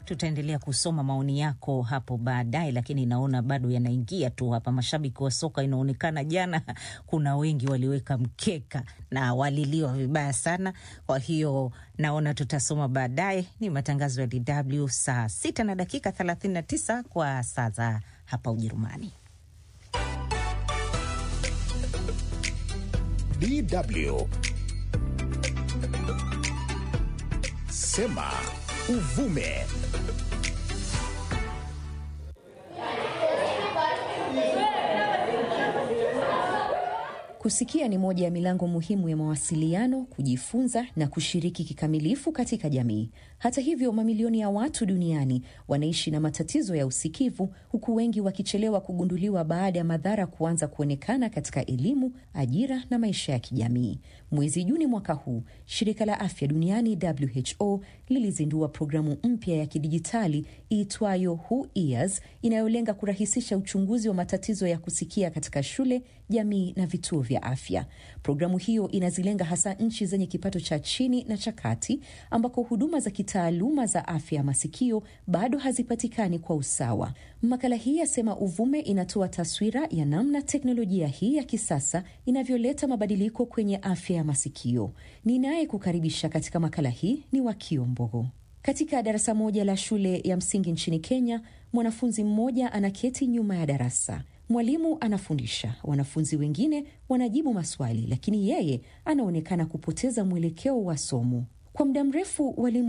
Tutaendelea kusoma maoni yako hapo baadaye, lakini naona bado yanaingia tu hapa. Mashabiki wa soka inaonekana jana kuna wengi waliweka mkeka na waliliwa vibaya sana. Kwa hiyo naona tutasoma baadaye. Ni matangazo ya DW saa sita na dakika 39 kwa saa za hapa Ujerumani. DW Sema Uvume. Kusikia ni moja ya milango muhimu ya mawasiliano, kujifunza na kushiriki kikamilifu katika jamii. Hata hivyo, mamilioni ya watu duniani wanaishi na matatizo ya usikivu, huku wengi wakichelewa kugunduliwa baada ya madhara kuanza kuonekana katika elimu, ajira na maisha ya kijamii. Mwezi Juni mwaka huu, shirika la afya duniani WHO lilizindua programu mpya ya kidijitali iitwayo Who Ears inayolenga kurahisisha uchunguzi wa matatizo ya kusikia katika shule, jamii na vituo vya afya. Programu hiyo inazilenga hasa nchi zenye kipato cha chini na cha kati ambako huduma za kitaaluma za afya ya masikio bado hazipatikani kwa usawa. Makala hii ya Sema Uvume inatoa taswira ya namna teknolojia hii ya kisasa inavyoleta mabadiliko kwenye afya ya masikio. Ninaye kukaribisha katika makala hii ni Wakio Mbogo. Katika darasa moja la shule ya msingi nchini Kenya, mwanafunzi mmoja anaketi nyuma ya darasa. Mwalimu anafundisha, wanafunzi wengine wanajibu maswali, lakini yeye anaonekana kupoteza mwelekeo wa somo. Kwa muda mrefu walimu